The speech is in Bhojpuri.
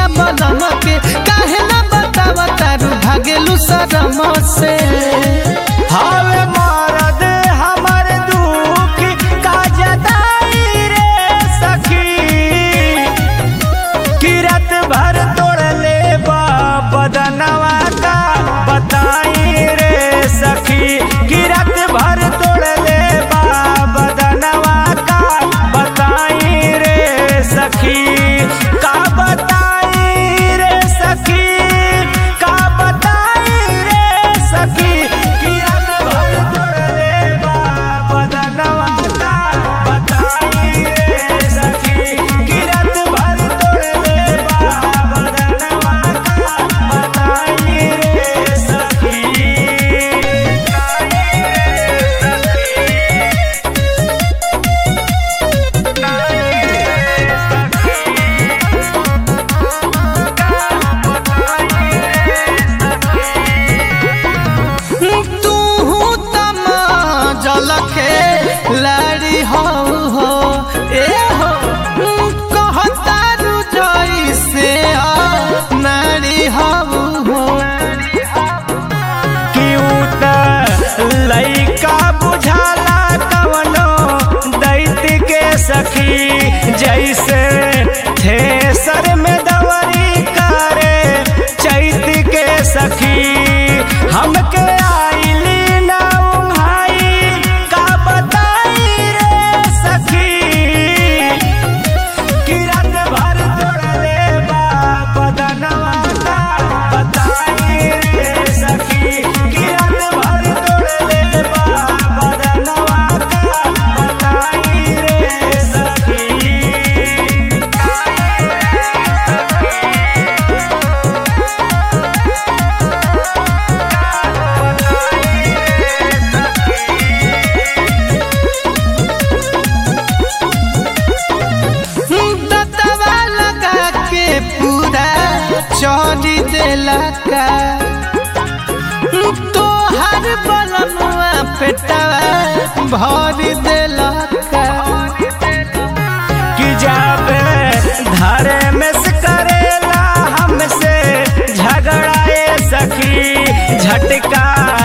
पिया बलम के काहे ना बतावा तारू भागेलू शरम से हवे मरद हमर दुख का जताई रे सखी किरत भर तोड़ले बा बदनवा का बताई रे सखी किरत भर तोड़ले बा बदनवा का बताई रे सखी का बताई रे सखी का बताई रे सखी किरत भर तोड़ले बा बदनवा का बताई रे सखी किरत भर तोड़ले बा बदनवा का बताई रे सखी तू तम जलखे लाड़ी हो हो ए हो कहतारू जैसे आ नारी हो हो क्यूट लइका बुझाला कवनो दैत के सखी जैसे थेसर में दवरी करे चैत के सखी हमके आइली ना उन्हाई का बताई रे सखी किरत भर तोड़ले बा बदनवा का बताई रे सखी किरत भर तोड़ले बा बदनवा का बताई रे सखी दतवा लगा के पूरा चौड़ी देला का तोहर बलमुआ पेटवा भर देला का कि जाबे धरे में से करेला हमसे झगड़ाए सखी झटका